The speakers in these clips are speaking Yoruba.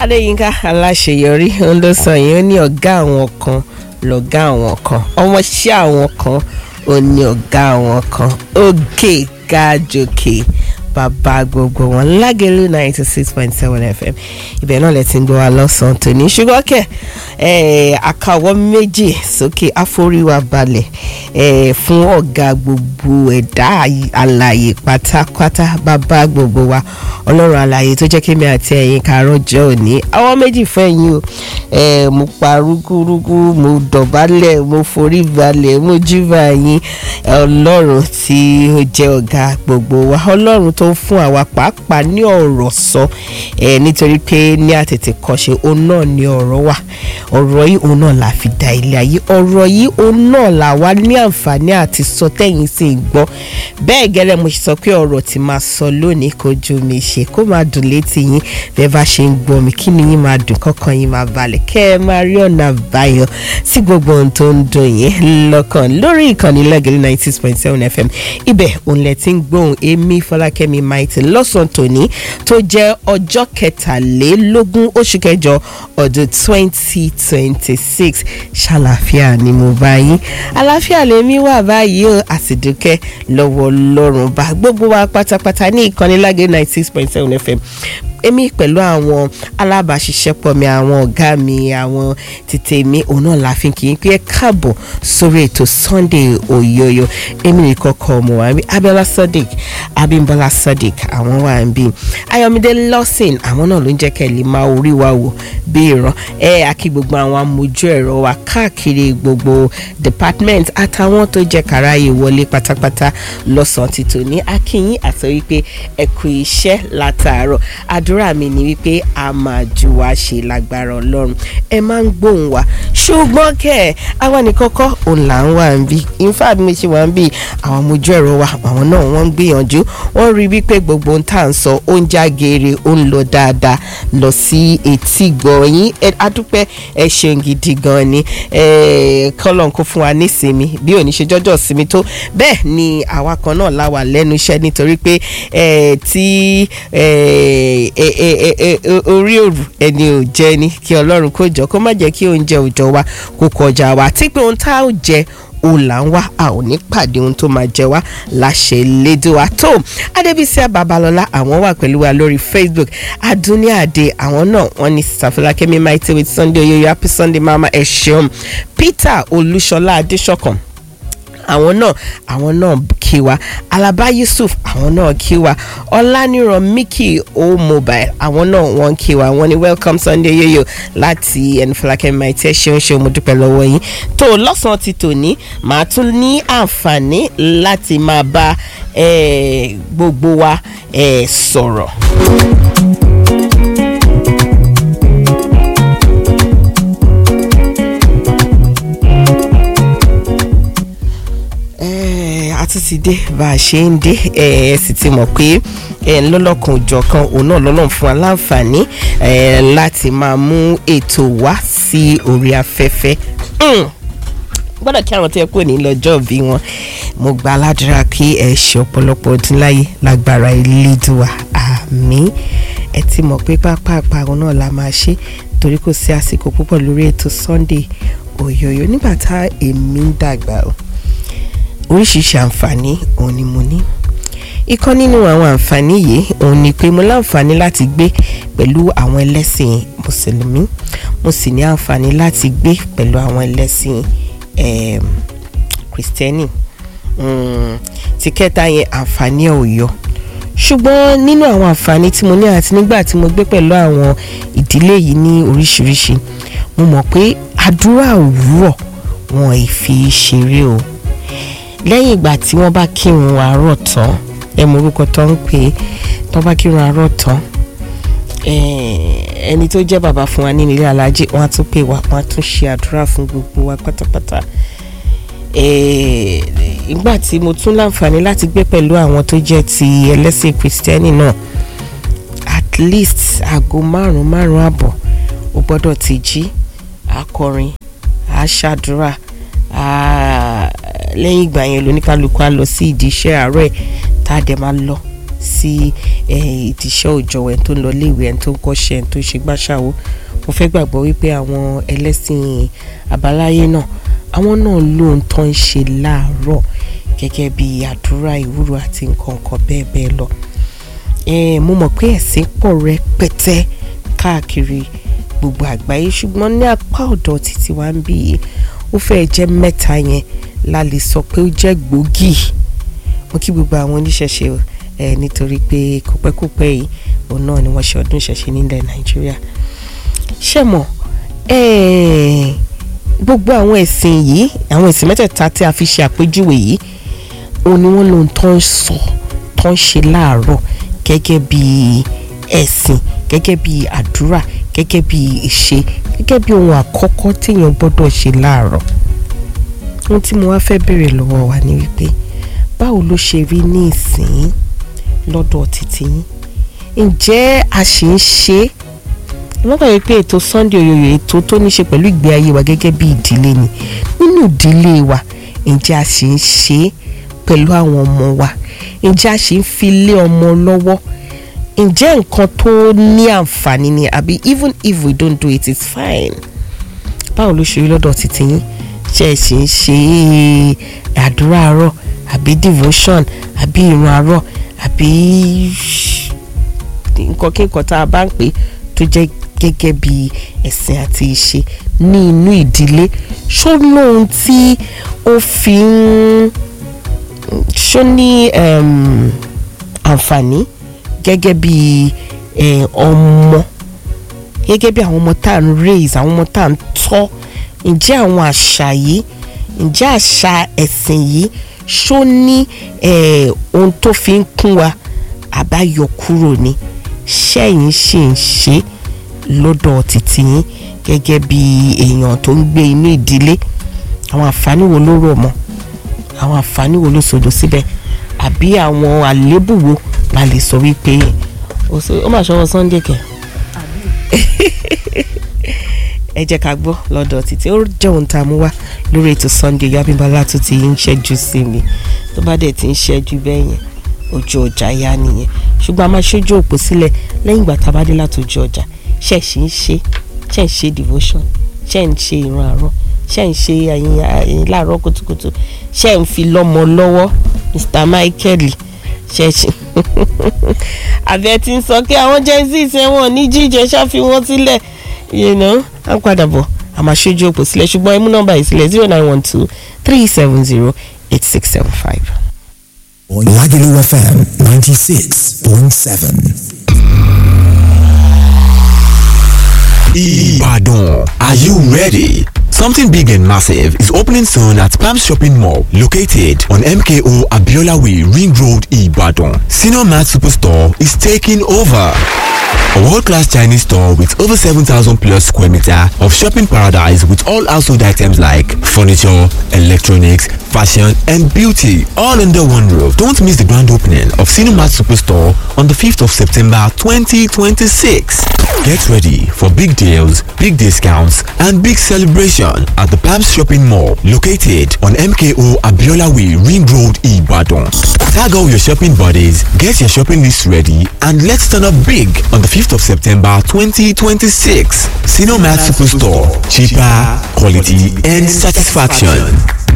adéyínká aláṣeyọrí ń ló sọ yìí ó ní ọ̀gá àwọn kan lọ̀gá àwọn kan ọmọọṣẹ́ àwọn kan ó ní ọ̀gá àwọn kan òkè gájòkè bàbá gbogbo wọn lágẹ̀lú ninety six point seven fm ibẹ̀ náà lẹ ti ń gbọ́ wa lọ́sàn-án tòní ṣùgbọ́n kẹ̀ àkàwọ́ méjì sókè àforíwá balẹ̀ fún ọ̀gá gbogbo ẹ̀dá alààyè pátápátá bàbá gbogbo wa ọlọ́run alààyè tó jẹ́ kémi àti ẹ̀yin kàárọ̀ jọ òní àwọn méjì fún ẹ̀yin o mo pa rúgúrúgú mo dọ̀bálẹ̀ mo forí balẹ̀ mo júbà yín ọlọ́run tí ó jẹ́ ọ̀gá gbogbo wa ọlọ́run tó ń fún àwa pàápàá ní ọ̀rọ̀ sọ nítorí pé ní àtètè kọ́ṣe òun náà ní ọ̀rọ̀ wà ọ̀rọ̀ yìí òun náà la fi da ilé ayé ọ̀rọ̀ yìí òun náà la wá ní àǹfààní àti sọ tẹ́yìn sì ń gbọ́ bẹ́ẹ̀ gẹ́lẹ́ mo sọ pé ọ̀rọ̀ tí máa sọ lónìí kò ju mi ṣe kó máa dùn létí yín bẹ́ẹ̀ bá ṣe ń gbọ́ mi kí ni yín máa dùn kọ́kàn yín máa balẹ̀ kẹ́ ẹ máa rí ọ̀nà àbáyọ sí gbogbo ohun tó ń dùn yín lọ́kàn lórí ìkànnì lẹ́gẹ̀lẹ́ ninety six point seven fm ibẹ̀ òun lẹ ti ń gbóhùn èmi fọlákẹ́mi maiti lọ́sàn-án tòní tó jẹ́ ọjọ́ kẹtàlélógún oṣù kẹjọ ọdún twenty twenty six ṣàlàfíà ni mo bá yín àlàáfíà lèmi wà báyìí o àsìdúkẹ́ lọ́wọ́ lọ́rùn bá gbogbo wa pátápátá ní ìkànnì lágẹ̀ ninety six point seven fm èmi pẹ̀lú àwọn alábàáṣiṣẹ́pọ̀ mi àwọn ọ̀gá mi àwọn tètè mi òun náà la fi kì í pé káàbọ̀ sórí ètò Sunday Oyoyo èmi nìkan kọ́ ọmọ wa bí Abiola Sadiq Abimbola Sadiq àwọn wà ń bí Ayọ̀mídé Lawson àwọn náà ló ń jẹ́ kẹ́lí máa orí wa wò bí ìran ẹ àkí gbogbo àwọn amójú ẹ̀rọ wa káàkiri gbogbo department àtàwọn tó jẹ́ kàráyè wọlé pátápátá lọ́sàn-án ti tòní akínyìn àti wípé ẹ kú iṣẹ́ látàárọ̀ àdúrà mi ni wípé a máa ju wa ṣe lágbára ọlọ́run ẹ máa ń gbóhùn wa ṣùgbọ́n kẹ́ ẹ̀ àwa ní kọ́kọ́ òun là ń wà ń bí ifá mi ṣe wà ń bí àwọn ọmọjú ẹ̀rọ wa àwọn náà wọ́n ń gbìyànjú wọ́n rí wípé gbogbo ohun tá à ń sọ ó ń já geere ó ń lọ dáadáa lọ sí etí gbọ̀nyìn adúpẹ́ ẹ ṣeun gidi gan ni kọ́lọ́n kó fún wa nísinmi bí òní ṣe jọ́jọ́ sinmi tó bẹ́ẹ̀ ni àwa kan náà láwà lẹ́nu iṣẹ́ nítorí pé tí orí òrù ẹni ò jẹ ni kí ọlọ́run kó jọ kó má jẹ́ kí oúnjẹ òòjọ́ wa kó kọjá wa tí pé ohun tá ò jẹ òun là ń wá a ò ní pàdé ohun tó máa jẹ wá láṣẹ lédè wa tó adébísí babalọlá àwọn wà pẹ̀lú wa lórí facebook adúníàdé àwọn náà wọ́n ní sàfúlákẹ́mi maite with sunday oyoyo happy sunday mama ẹ ṣeun peter olúṣọlá adéṣọkan àwọn náà àwọn náà kí wa alaba yusuf àwọn náà kí wa ọlánìràn mickey o mobile àwọn náà wọ́n kí wa wọ́n ní welcome sunday yoyo láti ẹnufọlákẹ́ maite ṣeun ṣeun mo dúpẹ́ lọ́wọ́ yín tó lọ́sàn-án ti tòní màá tún ní àǹfààní láti máa bá gbogbo wa sọ̀rọ̀. àti ti dé bá a ṣe ń dé ẹ ẹ sì ti mọ̀ pé ẹ lọ́lọ́kan òjọ̀kan òun náà lọ́lọ́run fún wa láǹfààní ẹ láti máa mú ètò wá sí orí afẹ́fẹ́ gbọ́dọ̀ kí àwọn tó yẹ kó ní lọ́jọ́ bí wọn mo gba aládùúrà kí ẹ ṣe ọ̀pọ̀lọpọ̀ ọdún láyé lágbára Elédùà àmín ẹ ti mọ̀ pé pápá òun náà la máa ṣe torí kò sí àsìkò púpọ̀ lórí ètò Sunday Oyoyo nígbà tá èmi ń dàgbà o oríṣiríṣi àǹfààní òun ni mo ní ìkan nínú àwọn àǹfààní yìí òun ni pé mo láǹfààní láti gbé pẹ̀lú àwọn ẹlẹ́sìn mùsùlùmí mo sì ní àǹfààní láti gbé pẹ̀lú àwọn ẹlẹ́sìn kìrìsìtẹ́nì ti kẹta yẹn àǹfààní ẹ̀ ò yọ ṣùgbọ́n nínú àwọn àǹfààní tí mo ní àti nígbà tí mo gbé pẹ̀lú àwọn ìdílé yìí ní oríṣiríṣi mo mọ̀ pé àdúrà òwúrọ̀ wọn ì fi ṣeré o lẹ́yìn ìgbà tí wọ́n bá kírun àárọ̀ tán ẹ mọ orúkọ tó ń pè é tó bá kírun àárọ̀ tán ẹni tó jẹ́ bàbá fún wa nínú ilé alájẹ wọ́n á tún pè wá wọ́n á tún ṣe àdúrà fún gbogbo wa pátápátá ìgbà tí mo tún láǹfààní láti gbé pẹ̀lú àwọn tó jẹ́ ti ẹlẹ́sìn kristẹni náà at least aago márùn-ún márùn-ún àbọ̀ ó gbọ́dọ̀ ti jí akọrin àṣàdúrà lẹ́yìn ìgbà yẹn lóníkálukú á lọ sí ìdí iṣẹ́ àárọ̀ ẹ̀ tá a dẹ̀ máa lọ sí ìdíṣẹ́ òòjọ́ ẹni tó ń lọ léèwé ẹni tó ń kọ́ṣẹ́ ẹni tó ń ṣe gbàṣàwó mo fẹ́ gbàgbọ́ wípé àwọn ẹlẹ́sìn àbáláyé náà àwọn náà lóhun tó ń ṣe láàárọ̀ gẹ́gẹ́ bí àdúrà ìwúrò àti nǹkan nǹkan bẹ́ẹ̀ bẹ́ẹ̀ lọ mo mọ̀ pé ẹ̀sìn pọ̀ rẹpẹtẹ káàkiri gbogbo àgbáyé ṣùgbọ́n ní apá ọ̀dọ̀ títí wa ń bí yìí ó fẹ́ jẹ́ mẹ́ta yẹn la lè sọ pé ó jẹ́ gbòógì mo kí gbogbo àwọn oníṣẹ̀ṣe ẹ̀ nítorí pé kópẹ́kópẹ́ yìí òun náà ni wọ́n ṣe ọdún ìṣẹ̀ṣe nílẹ̀ nàìjíríà ṣé mọ̀ gbogbo àwọn ẹ̀sìn yìí àwọn ẹ̀sìn mẹ́tẹ̀ẹ̀ta tí a fi ṣe àpèjúwe yìí òun ni wọ́n lòun tó ń sọ tó ń ṣe láàárọ̀ gẹ́gẹ́ bí ẹ̀sìn gẹ́gẹ́ bí àdúrà gẹ́gẹ́ bí ìṣe gẹ́gẹ́ bí ohun àkọ́kọ́ téèyàn gbọ́dọ̀ ṣe láàárọ̀ ohun tí mo wá fẹ́ béèrè lọ́wọ́ wa ni wípé báwo ló ṣe rí ní ìsìn lọ́dọ̀ títí yín ǹjẹ́ a ṣì ń ṣe é lọ́gbà yìí pé ètò Sunday Oyoyo ètò tó ní ṣe pẹ̀lú ìgbé ayé wa gẹ́gẹ́ bí ìdílé ni nínú ìdílé wa ǹjẹ́ a ṣì ń ṣe é pẹ̀lú àwọn ọmọ wa ǹjẹ́ a ṣì ń fi lé ọmọ lọ́wọ́ ǹjẹ́ nǹkan tó ní àǹfààní ni àbí even if we don't do it it's fine báwo ló ṣe rí lọ́dọ̀ títí yín ṣe é ṣì ń ṣe àdúrà àárọ̀ àbí devotion àbí ìrun àárọ̀ àbí nǹkan kí nǹkan tá a bá ń pè tó jẹ́ gẹ́gẹ́ bí ẹ̀sìn àti ìṣe ní inú ìdílé ṣó lóhun tí ó fi ń ṣó ní àǹfààní gẹ́gẹ́ bí ọmọ gẹ́gẹ́ bí àwọn ọmọ tá à ń raise àwọn ọmọ tá à ń tọ́ ǹjẹ́ àwọn àṣà yìí ǹjẹ́ àṣà ẹ̀sìn yìí ṣó ní ohun tó fi ń kún wa àbáyọ kúrò ni ṣẹ́yìn ṣì ń ṣe lọ́dọ̀ títí yín gẹ́gẹ́ bí èèyàn tó ń gbé inú ìdílé àwọn àǹfààní wo ló rọ̀ mọ́ àwọn àǹfààní wo ló sọdọ̀ síbẹ̀ àbí àwọn àléébù wo la lè sọ wípé ó mà ṣọwọ́ Sunday kẹ. ẹ jẹ́ ká gbọ́ lọ́dọ̀ títí ó jẹ́ ohun tá a mú wá lórí ètò Sunday Abímbọ́lá tó ti ń ṣẹ́jú sí mi tó bá dẹ̀ ti ń ṣẹ́jú bẹ́ẹ̀ yẹn ojú ọjà yá nìyẹn ṣùgbọ́n a máa ṣojú òpó sílẹ̀ lẹ́yìn ìgbà tá a bá dé láti ojú ọjà ṣe ṣì ń ṣe ṣe ń ṣe devotion ṣe ń ṣe ìrun àárọ̀ ṣe ń ṣe ẹyin láàárọ̀ kùtùkùtù ṣe ń fi lọ́mọ lọ́wọ́ Mr Michael ṣe ṣe àbẹ tí ń sọ pé àwọn gen z ṣe wọn ní jíjẹ ṣáfi wọn sílẹ̀ you know à ń padà bọ̀ a máa ṣojú òpó sílẹ̀ ṣùgbọ́n ẹ mú nọ́mbà yìí sílẹ̀ zero nine one two three seven zero eight six seven five. Lagelu FM 96.7. Ibadan. Are you ready? Something big and massive is opening soon at Palm Shopping Mall, located on MKO Abiola Way, Ring Road, Ibadan. Senior Mart Superstore is taking over. A world-class Chinese store with over 7,000 plus square meter of shopping paradise with all household items like furniture, electronics, fashion and beauty all under one roof. Don't miss the grand opening of Cinemat Superstore on the 5th of September 2026. Get ready for big deals, big discounts and big celebration at the Palms Shopping Mall located on MKO Abiola Way, Ring Road, Ibadan. Tag all your shopping buddies, get your shopping list ready and let's turn up big on the 5th of September 2026. Cinemat Superstore. Cheaper, quality and satisfaction.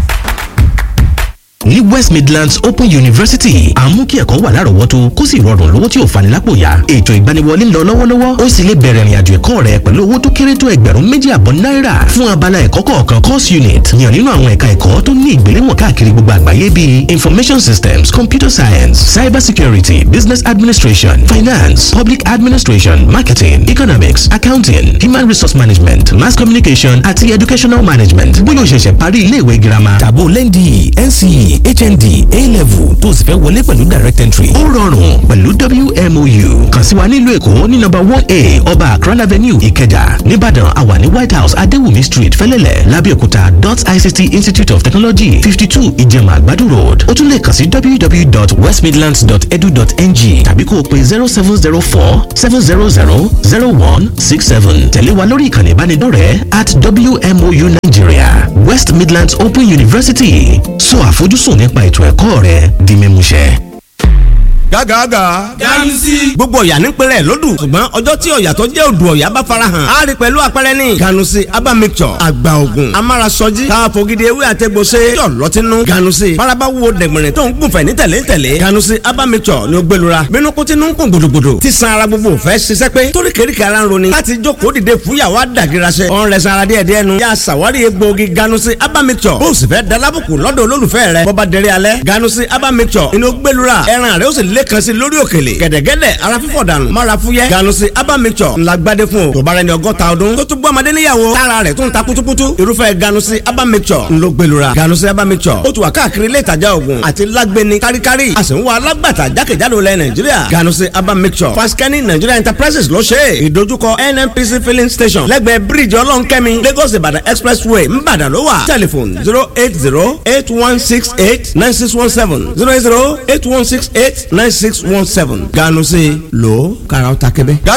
ní west midlands open university à ń mú kí ẹ̀kọ́ wà lárọ̀ọ́wọ́tó kó sì rọrùn lówó tí ò fani lápò yá ètò ìgbaniwọlé ń lọ lọ́wọ́lọ́wọ́ ó sì lè bẹ̀rẹ̀ ìrìnàjò ẹ̀kọ́ rẹ pẹ̀lú owó tó kéré tó ẹgbẹ̀rún méjì àbọ̀ náírà fún abala ẹ̀kọ́ kọ̀ọ̀kan course unit yàn nínú àwọn ẹ̀ka ẹ̀kọ́ tó ní ìgbéléwọ̀n káàkiri gbogbo àgbáyé bíi information systems computer science cyber security business administration finance public administration marketing economics accounting human resource management mass communication àti educational management bóyá o ṣẹ̀ṣẹ̀ parí ilé ìwé girama tàbó lẹ́ndì nce hnd a-level tó sì fẹ́ wọlé pẹ̀lú direct entry. ó rọrùn pẹ̀lú wmou kàn sí wa nílùú èkó ní nọ́mbà one a ọba akran avenue ìkẹjà nìbàdàn àwa ní white house adéwùmí street fẹlẹ́lẹ̀ lábẹ́òkúta dot ict institute of technology fifty two ìjẹ̀mà àgbàdo road ó tún lè kàn sí www.westmidlands.edu.ng tàbí kó o pe zero seven zero four seven zero zero zero one six seven tẹ̀lé wa lórí ìkànnì ìbánidọ́rẹ̀ẹ́ at wmou nigeria west midlands open university sọ àfojúsùn nípa ètò ẹ̀kọ́ rẹ di mímúṣẹ. gágàgà. ganusi. gbogbo ọ̀yà ní pẹ̀lẹ́ lódù ṣùgbọ́n ọjọ́ tí ọ̀yà tó jẹ́ odò ọ̀yà bá farahàn á rí pẹ̀lú àpẹẹrẹ ní. ganusi aba mixture àgbà ògùn amárasọjí káfọ́gídé ewé àtẹ̀gbọ́sẹ̀ yọ̀ lọ́tínú. ganusi faraba wo dẹ̀gbẹ̀rẹ̀ tó ń gùnfẹ̀ ní tẹ̀lé tẹ̀lé. ganusi aba mixture ni ó gbẹlura bínú kó tinú ń kún gbòdògbòdò tí san ara gbogbo fẹ́ ṣiṣẹ́ pé torí kéríkì ara ń roni láti jókòó dìde fúyàwó àdàgìrasẹ̀ ọ̀n rẹ̀ sanra díẹ̀ díẹ̀ nu yà sàwárí egbòogi ganusi aba mixture bó o sì fẹ́ dalábùkù lọ́dọ̀ olólùfẹ́ rẹ̀ bọ́ba dẹrẹ́ alẹ́ ganusi aba mixture inú gbẹlura ẹran rẹ̀ ó sì lẹ́kan sí lórí òkèlè gẹ̀dẹ̀gẹ̀dẹ̀ ara fífọ̀ dànù mara fúyẹ́ ganusi aba mixture ńlá gbadé fún o tó bá rẹ ní ọgọ́ta ọdún tó tún gbọ́ ọmọdé níyàwó tára rẹ̀ tó ń ta kutukutu irúfẹ́ ganusi aba mixture ńlọ gbẹlura ganusi aba mixture ó tún wà káàkiri ilé ìtajà oògùn àti lágbẹni káríkárí a sì ń wá alágbàtà jákèjádò lẹ nàìjíríà ganusi aba mixture faskani nigeria enterprises ló ṣe é ìdojúkọ nnpc filling station lẹ́gbẹ̀ẹ́ bíríìjì ọlọ́nkẹ́mi lagos ìbàdàn expressway ńbàdàn ló wà telephone zero eight zero eight one six eight nine six one seven zero eight zero eight one six eight nine six one seven ganusi lo karaw ta kẹbẹ.